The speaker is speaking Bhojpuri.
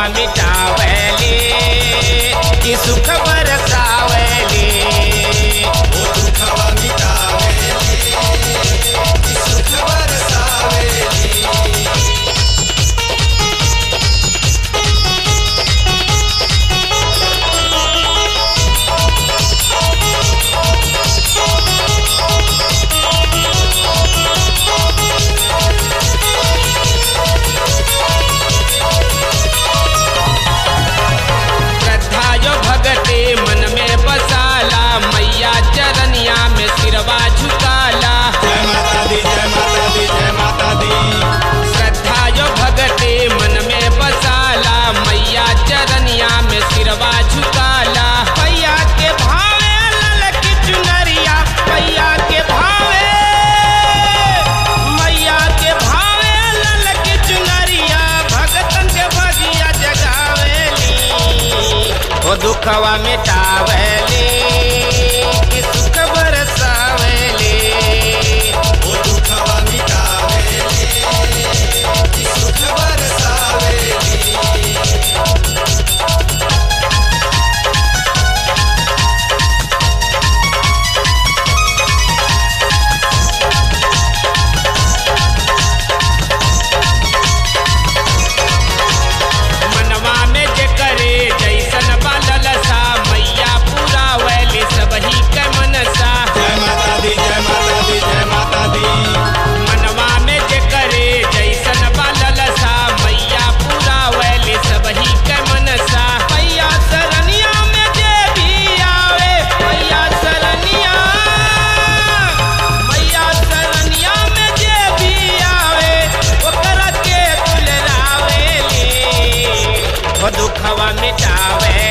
मिटावेली कि सुख बरसावेली ओ दुखवा मिटावेली कि सुख बरसावेली श्रद्धा जो भगते मन में बसाला मैया चरनिया में सिरवा झुकाला जय माता दी जय माता दी जय माता दी श्रद्धा जो भगते मन में बसाला मैया चरनिया में सिरवा झुकाला पैया के भावे लल की चुनरिया पैया के भावे मैया के भावे लल की चुनरिया भगतन के भगिया जगावेली ओ दुखवा मिटावेली कि सुख बरसावेली ओ दुखवा मिटावेली कि सुख बरसावेली मनवा में जे करे जैसन बालल सा मैया पूरा वैली सबही के मनसा जय माता दी जय माता दी जय माता दी मनवा में जे करे जैसन बालल सा मैया पूरा वैली सबही के मनसा मैया सरनिया में जे भी आवे मैया सरनिया मैया सरनिया में जे भी आवे ओकरा के दुलरावेली ओ दुखवा मिटावे